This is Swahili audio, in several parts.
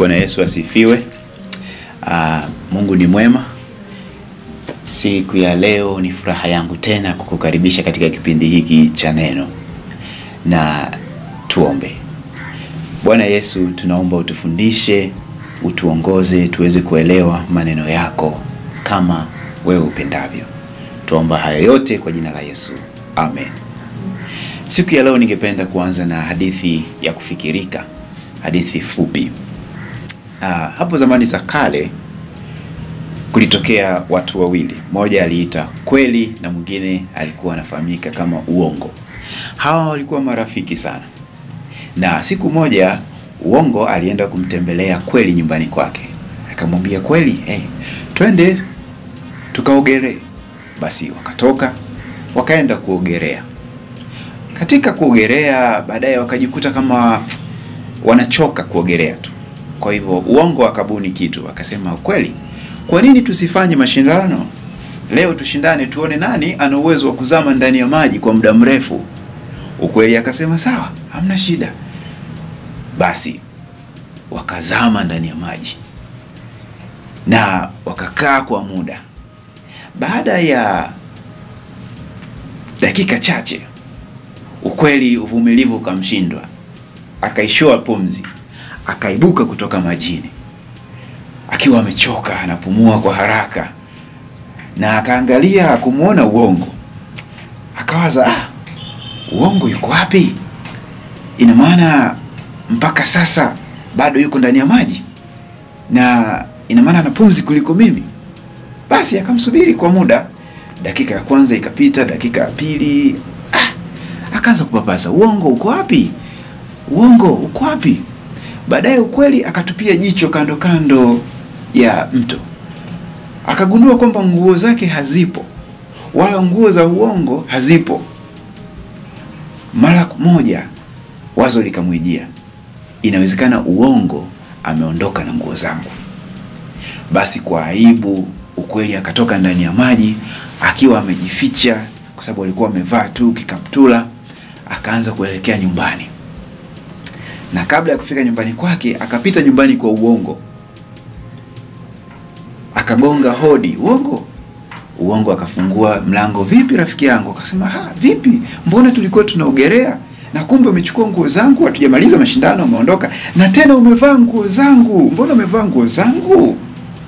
Bwana Yesu asifiwe. Uh, Mungu ni mwema. Siku ya leo ni furaha yangu tena kukukaribisha katika kipindi hiki cha neno, na tuombe. Bwana Yesu, tunaomba utufundishe, utuongoze tuweze kuelewa maneno yako kama wewe upendavyo. Tuomba haya yote kwa jina la Yesu, amen. Siku ya leo ningependa kuanza na hadithi ya kufikirika, hadithi fupi. Ah, hapo zamani za kale kulitokea watu wawili, mmoja aliita kweli na mwingine alikuwa anafahamika kama uongo. Hawa walikuwa marafiki sana, na siku moja uongo alienda kumtembelea kweli nyumbani kwake, akamwambia kweli, hey, twende tukaogelee. Basi wakatoka wakaenda kuogelea. Katika kuogelea, baadaye wakajikuta kama wanachoka kuogelea tu. Kwa hivyo uongo akabuni kitu, akasema kweli, kwa nini tusifanye mashindano leo? Tushindane tuone nani ana uwezo wa kuzama ndani ya maji kwa muda mrefu. Ukweli akasema sawa, hamna shida. Basi wakazama ndani ya maji na wakakaa kwa muda. Baada ya dakika chache, ukweli, uvumilivu ukamshindwa, akaishoa pumzi, akaibuka kutoka majini akiwa amechoka, anapumua kwa haraka, na akaangalia kumwona uongo, akawaza ah, uongo yuko wapi? Ina maana mpaka sasa bado yuko ndani ya maji, na ina maana ana pumzi kuliko mimi. Basi akamsubiri kwa muda, dakika ya kwanza ikapita, dakika ya pili, ah, akaanza kupapasa, uongo uko wapi? Uongo uko wapi? Baadaye ukweli akatupia jicho kando kando ya mto, akagundua kwamba nguo zake hazipo, wala nguo za uongo hazipo. Mara moja wazo likamwijia, inawezekana uongo ameondoka na nguo zangu. Basi kwa aibu, ukweli akatoka ndani ya maji akiwa amejificha, kwa sababu alikuwa amevaa tu kikaptula, akaanza kuelekea nyumbani na kabla ya kufika nyumbani kwake akapita nyumbani kwa uongo, akagonga hodi. Uongo uongo akafungua mlango. Vipi rafiki yangu? Akasema ha, vipi, mbona tulikuwa tunaogelea na kumbe umechukua nguo zangu, hatujamaliza mashindano, umeondoka na tena umevaa nguo zangu. Mbona umevaa nguo zangu?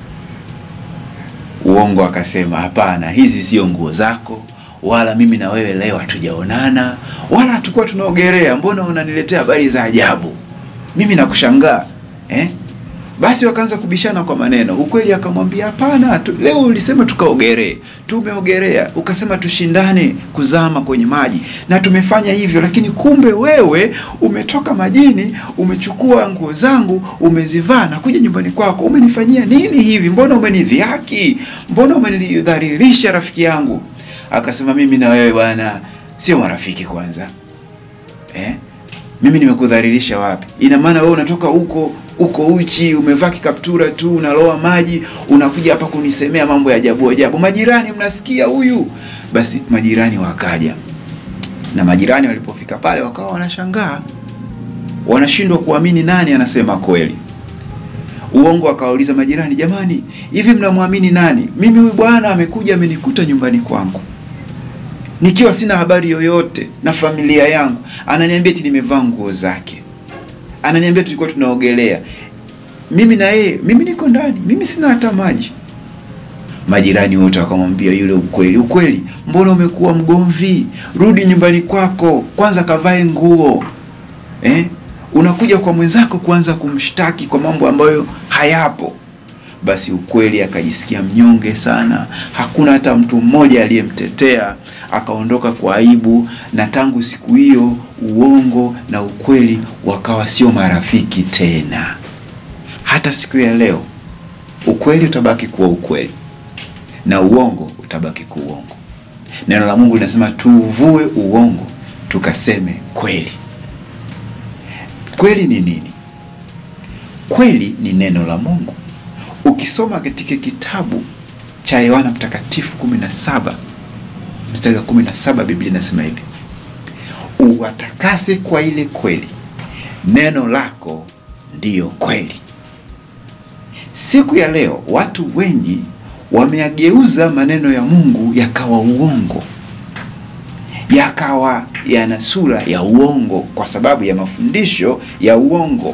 Uongo akasema hapana, hizi sio nguo zako wala mimi na wewe leo hatujaonana wala hatukuwa tunaogelea. Mbona unaniletea habari za ajabu? Mimi nakushangaa eh? Basi wakaanza kubishana kwa maneno. Ukweli akamwambia hapana, leo ulisema tukaogelee, tumeogelea, ukasema tushindane kuzama kwenye maji na tumefanya hivyo, lakini kumbe wewe umetoka majini, umechukua nguo zangu, umezivaa na kuja nyumbani kwako. Umenifanyia nini hivi? Mbona umenidhihaki? Mbona umenidhalilisha rafiki yangu? Akasema mimi na wewe bwana sio marafiki kwanza, eh? Mimi nimekudhalilisha wapi? Ina maana wewe unatoka huko uko uchi, umevaa kikaptura tu, unaloa maji, unakuja hapa kunisemea mambo ya ajabu ajabu. Majirani mnasikia huyu? Basi majirani wakaja, na majirani walipofika pale wakawa wanashangaa, wanashindwa kuamini nani anasema kweli. Uongo akawauliza majirani, jamani, hivi mnamwamini nani? Mimi huyu bwana amekuja amenikuta nyumbani kwangu nikiwa sina habari yoyote na familia yangu, ananiambia eti nimevaa nguo zake, ananiambia tulikuwa tunaogelea mimi na yeye, mimi niko ndani, mimi sina hata maji. Majirani wote wakamwambia yule, ukweli ukweli, mbona umekuwa mgomvi? Rudi nyumbani kwako kwanza, kavae nguo eh? Unakuja kwa mwenzako kuanza kumshtaki kwa mambo ambayo hayapo. Basi ukweli akajisikia mnyonge sana, hakuna hata mtu mmoja aliyemtetea, akaondoka kwa aibu, na tangu siku hiyo uongo na ukweli wakawa sio marafiki tena. Hata siku ya leo ukweli utabaki kuwa ukweli na uongo utabaki kuwa uongo. Neno la Mungu linasema tuvue uongo tukaseme kweli. Kweli ni nini? Kweli ni neno la Mungu. Ukisoma katika kitabu cha Yohana Mtakatifu 17 mstari wa 17, Biblia inasema hivi, uwatakase kwa ile kweli, neno lako ndiyo kweli. Siku ya leo watu wengi wameageuza maneno ya Mungu yakawa uongo, yakawa yana sura ya uongo kwa sababu ya mafundisho ya uongo.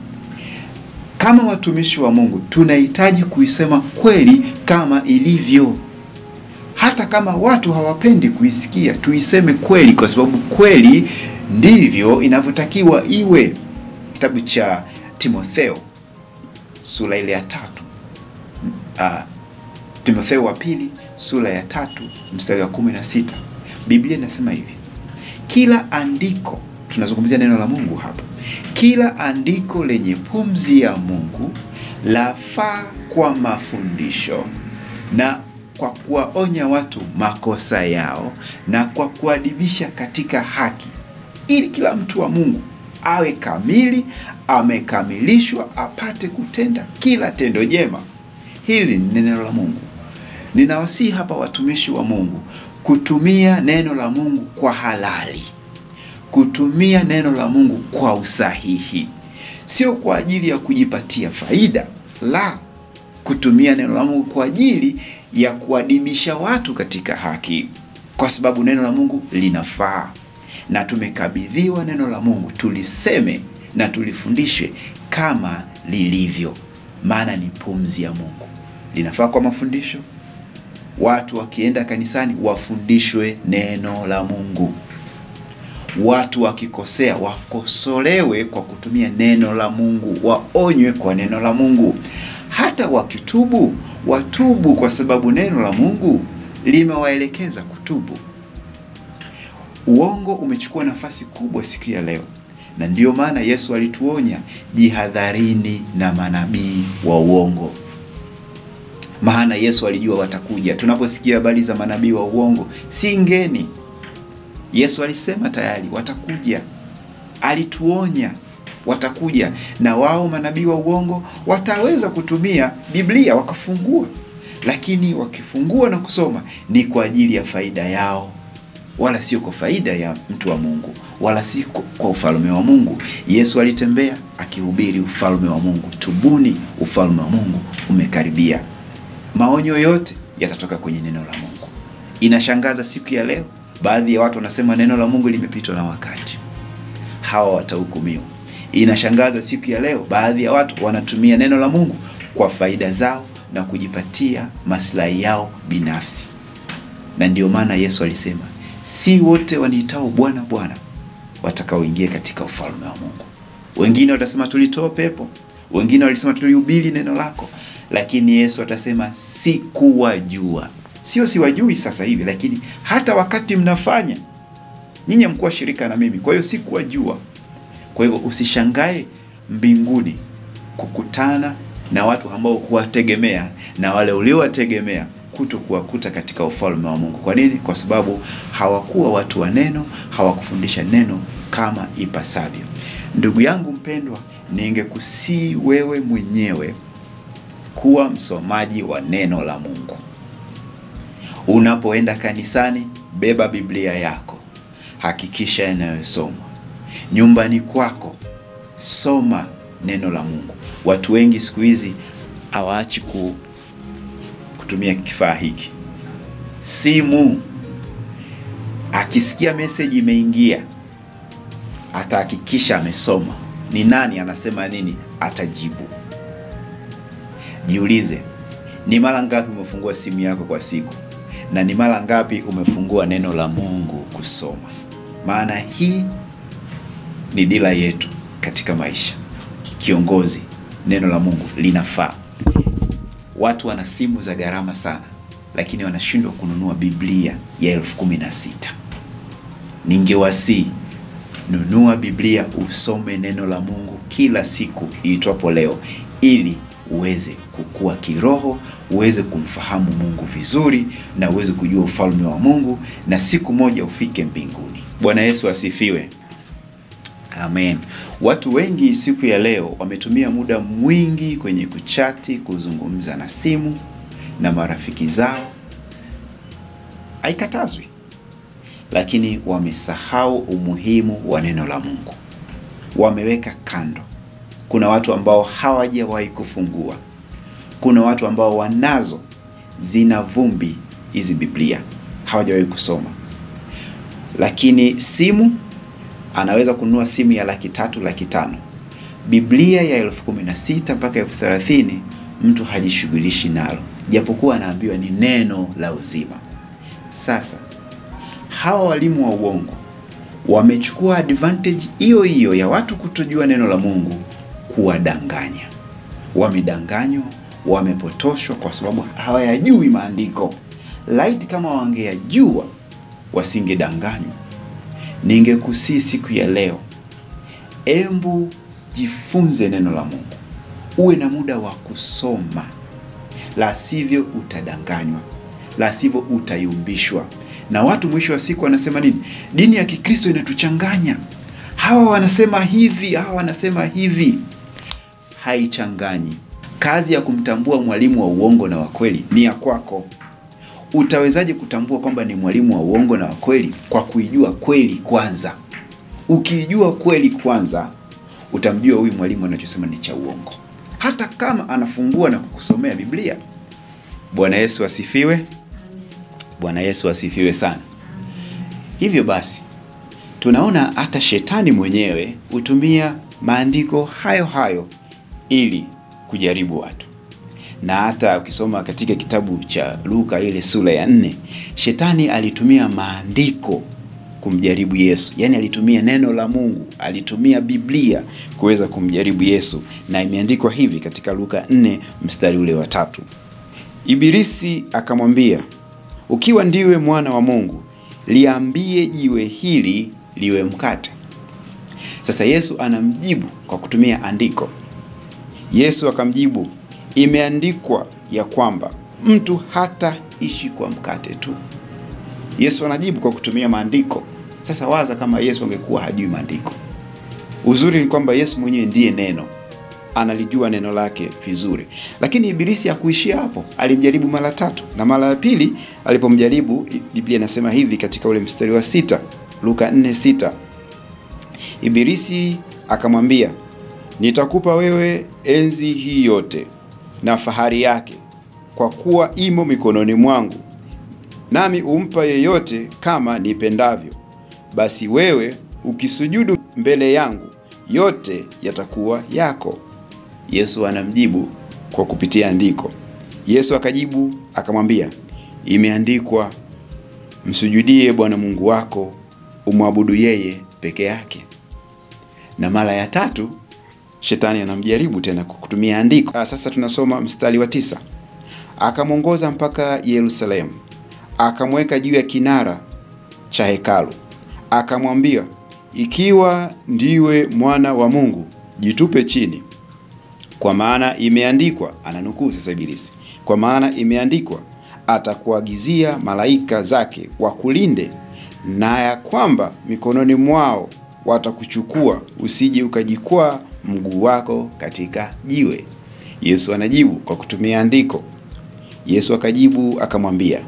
Kama watumishi wa Mungu tunahitaji kuisema kweli kama ilivyo, hata kama watu hawapendi kuisikia, tuiseme kweli, kwa sababu kweli ndivyo inavyotakiwa iwe. Kitabu cha Timotheo sura ile ya tatu uh, Timotheo wa pili sura ya tatu mstari wa kumi na sita Biblia inasema hivi, kila andiko, tunazungumzia neno la Mungu hapa, kila andiko lenye pumzi ya Mungu lafaa kwa mafundisho na kwa kuwaonya watu makosa yao na kwa kuadibisha katika haki, ili kila mtu wa Mungu awe kamili, amekamilishwa, apate kutenda kila tendo jema. Hili ni neno la Mungu. Ninawasihi hapa watumishi wa Mungu kutumia neno la Mungu kwa halali, kutumia neno la Mungu kwa usahihi, sio kwa ajili ya kujipatia faida, la kutumia neno la Mungu kwa ajili ya kuadibisha watu katika haki, kwa sababu neno la Mungu linafaa na tumekabidhiwa neno la Mungu tuliseme na tulifundishe kama lilivyo, maana ni pumzi ya Mungu. Linafaa kwa mafundisho. Watu wakienda kanisani wafundishwe neno la Mungu. Watu wakikosea wakosolewe kwa kutumia neno la Mungu, waonywe kwa neno la Mungu. Hata wakitubu watubu, kwa sababu neno la Mungu limewaelekeza kutubu. Uongo umechukua nafasi kubwa siku ya leo, na ndiyo maana Yesu alituonya, jihadharini na manabii wa uongo. Maana Yesu alijua watakuja. Tunaposikia habari za manabii wa uongo, si ngeni. Yesu alisema tayari watakuja, alituonya watakuja, na wao manabii wa uongo wataweza kutumia Biblia wakafungua, lakini wakifungua na kusoma ni kwa ajili ya faida yao wala sio kwa faida ya mtu wa Mungu, wala si kwa ufalme wa Mungu. Yesu alitembea akihubiri ufalme wa Mungu, tubuni, ufalme wa Mungu umekaribia. Maonyo yote yatatoka kwenye neno la Mungu. Inashangaza siku ya leo, baadhi ya watu wanasema neno la Mungu limepitwa na wakati, hawa watahukumiwa. Inashangaza siku ya leo, baadhi ya watu wanatumia neno la Mungu kwa faida zao na kujipatia maslahi yao binafsi, na ndiyo maana Yesu alisema si wote waniitao Bwana Bwana watakaoingia katika ufalme wa Mungu. Wengine watasema tulitoa pepo, wengine walisema tulihubiri neno lako, lakini Yesu atasema sikuwajua. Sio siwajui sasa hivi, lakini hata wakati mnafanya nyinyi mkuwa shirika na mimi, kwa hiyo sikuwajua. Kwa hivyo usishangae mbinguni kukutana na watu ambao huwategemea na wale uliowategemea kuto kuwakuta katika ufalme wa Mungu. Kwa nini? Kwa sababu hawakuwa watu wa neno, hawakufundisha neno kama ipasavyo. Ndugu yangu mpendwa, ningekusii wewe mwenyewe kuwa msomaji wa neno la Mungu. Unapoenda kanisani, beba Biblia yako, hakikisha inayosomwa. Nyumbani kwako, soma neno la Mungu. Watu wengi siku hizi hawaachi ku kutumia kifaa hiki simu. Akisikia meseji imeingia, atahakikisha amesoma ni nani anasema nini, atajibu. Jiulize, ni mara ngapi umefungua simu yako kwa siku, na ni mara ngapi umefungua neno la Mungu kusoma? Maana hii ni dira yetu katika maisha. Kiongozi, neno la Mungu linafaa. Watu wana simu za gharama sana, lakini wanashindwa kununua Biblia ya elfu kumi na sita. Ningewasii, nunua Biblia usome neno la Mungu kila siku iitwapo leo, ili uweze kukua kiroho, uweze kumfahamu Mungu vizuri, na uweze kujua ufalme wa Mungu, na siku moja ufike mbinguni. Bwana Yesu asifiwe. Amen. Watu wengi siku ya leo wametumia muda mwingi kwenye kuchati, kuzungumza na simu na marafiki zao. Haikatazwi, lakini wamesahau umuhimu wa neno la Mungu, wameweka kando. Kuna watu ambao hawajawahi kufungua, kuna watu ambao wanazo zina vumbi hizi Biblia, hawajawahi kusoma. Lakini simu, anaweza kununua simu ya laki tatu laki tano Biblia ya elfu kumi na sita mpaka elfu thelathini mtu hajishughulishi nalo, japokuwa anaambiwa ni neno la uzima. Sasa hawa walimu wa uongo wamechukua advantage hiyo hiyo ya watu kutojua neno la Mungu kuwadanganya. Wamedanganywa, wamepotoshwa kwa sababu hawayajui maandiko. Laiti kama wangeyajua wasingedanganywa. Ningekusii siku ya leo, embu jifunze neno la Mungu, uwe na muda wa kusoma, la sivyo utadanganywa, la sivyo utayumbishwa. Na watu mwisho wa siku wanasema nini? Dini ya Kikristo inatuchanganya, hawa wanasema hivi, hawa wanasema hivi. Haichanganyi. Kazi ya kumtambua mwalimu wa uongo na wa kweli ni ya kwako. Utawezaje kutambua kwamba ni mwalimu wa uongo na wa kweli? Kwa kuijua kweli kwanza. Ukiijua kweli kwanza, utamjua huyu mwalimu anachosema ni cha uongo, hata kama anafungua na kukusomea Biblia. Bwana Yesu asifiwe. Bwana Yesu asifiwe sana. Hivyo basi, tunaona hata shetani mwenyewe hutumia maandiko hayo hayo ili kujaribu watu, na hata ukisoma katika kitabu cha Luka ile sura ya nne, shetani alitumia maandiko kumjaribu Yesu. Yaani alitumia neno la Mungu, alitumia Biblia kuweza kumjaribu Yesu, na imeandikwa hivi katika Luka 4 mstari ule wa tatu. Ibilisi akamwambia, ukiwa ndiwe mwana wa Mungu, liambie jiwe hili liwe mkate. Sasa Yesu anamjibu kwa kutumia andiko. Yesu akamjibu, imeandikwa ya kwamba mtu hataishi kwa mkate tu. Yesu anajibu kwa kutumia maandiko. Sasa waza kama Yesu angekuwa hajui maandiko. Uzuri ni kwamba Yesu mwenyewe ndiye neno, analijua neno lake vizuri. Lakini Ibilisi hakuishia hapo, alimjaribu mara tatu, na mara ya pili alipomjaribu, Biblia inasema hivi katika ule mstari wa sita, Luka 4:6, Ibilisi akamwambia, nitakupa wewe enzi hii yote na fahari yake, kwa kuwa imo mikononi mwangu nami umpa yeyote kama nipendavyo. Basi wewe ukisujudu mbele yangu, yote yatakuwa yako. Yesu anamjibu kwa kupitia andiko. Yesu akajibu akamwambia, imeandikwa, msujudie Bwana Mungu wako, umwabudu yeye peke yake. Na mara ya tatu shetani anamjaribu tena kwa kutumia andiko. Sasa tunasoma mstari wa tisa. Akamwongoza mpaka Yerusalemu akamweka juu ya kinara cha hekalu, akamwambia, ikiwa ndiwe mwana wa Mungu, jitupe chini, kwa maana imeandikwa. Ananukuu sasa Ibilisi, kwa maana imeandikwa, atakuagizia malaika zake wakulinde, na ya kwamba mikononi mwao watakuchukua, usije ukajikwaa mguu wako katika jiwe. Yesu anajibu kwa kutumia andiko. Yesu akajibu akamwambia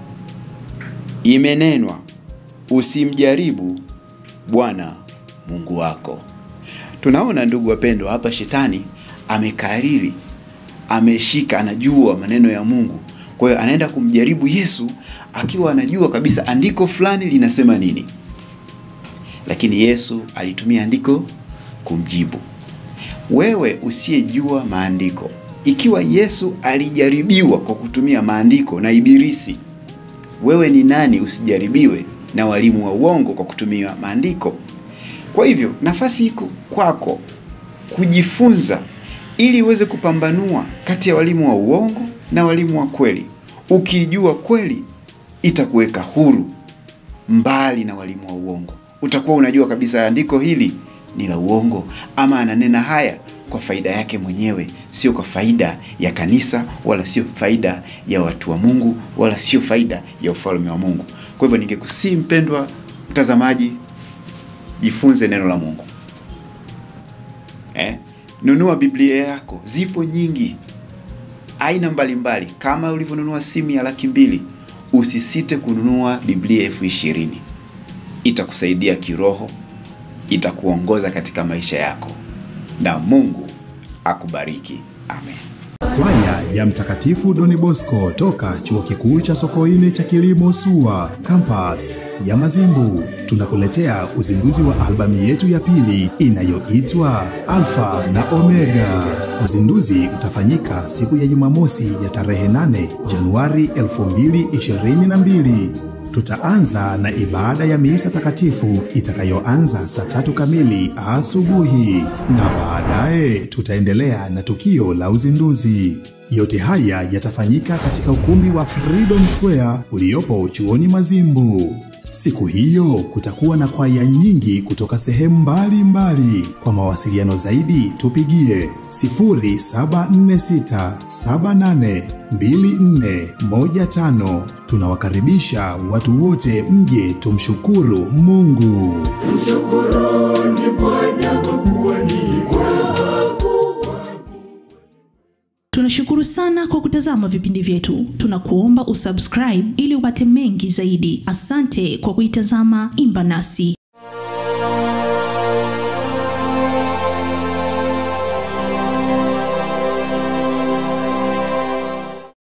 Imenenwa, usimjaribu Bwana Mungu wako. Tunaona ndugu wapendwa, hapa shetani amekariri, ameshika, anajua maneno ya Mungu. Kwa hiyo anaenda kumjaribu Yesu akiwa anajua kabisa andiko fulani linasema nini, lakini Yesu alitumia andiko kumjibu. Wewe usiyejua maandiko, ikiwa Yesu alijaribiwa kwa kutumia maandiko na Ibilisi wewe ni nani usijaribiwe na walimu wa uongo kwa kutumia maandiko? Kwa hivyo nafasi iko kwako kujifunza, ili uweze kupambanua kati ya walimu wa uongo na walimu wa kweli. Ukijua kweli, itakuweka huru mbali na walimu wa uongo. Utakuwa unajua kabisa andiko hili ni la uongo, ama ananena haya kwa faida yake mwenyewe, sio kwa faida ya kanisa, wala sio faida ya watu wa Mungu, wala sio faida ya ufalme wa Mungu. Kwa hivyo ningekusii mpendwa mtazamaji, jifunze neno la Mungu eh? Nunua Biblia yako, zipo nyingi aina mbalimbali. Kama ulivyonunua simu ya laki mbili, usisite kununua Biblia elfu ishirini. Itakusaidia kiroho, itakuongoza katika maisha yako, na Mungu akubariki. Amen. Kwaya ya Mtakatifu Doni Bosco toka Chuo Kikuu cha Sokoine cha Kilimo SUA campus ya Mazimbu tunakuletea uzinduzi wa albamu yetu ya pili inayoitwa Alfa na Omega. Uzinduzi utafanyika siku ya Jumamosi ya tarehe 8 Januari 2022. Tutaanza na ibada ya misa takatifu itakayoanza saa tatu kamili asubuhi na baadaye tutaendelea na tukio la uzinduzi. Yote haya yatafanyika katika ukumbi wa Freedom Square uliopo chuoni Mazimbu. Siku hiyo kutakuwa na kwaya nyingi kutoka sehemu mbalimbali. Kwa mawasiliano zaidi tupigie 0746782415. Tunawakaribisha watu wote mje tumshukuru Mungu. Mshukuruni Bwana kwa kuwa ni Tunashukuru sana kwa kutazama vipindi vyetu. Tunakuomba usubscribe ili upate mengi zaidi. Asante kwa kuitazama Imba Nasi.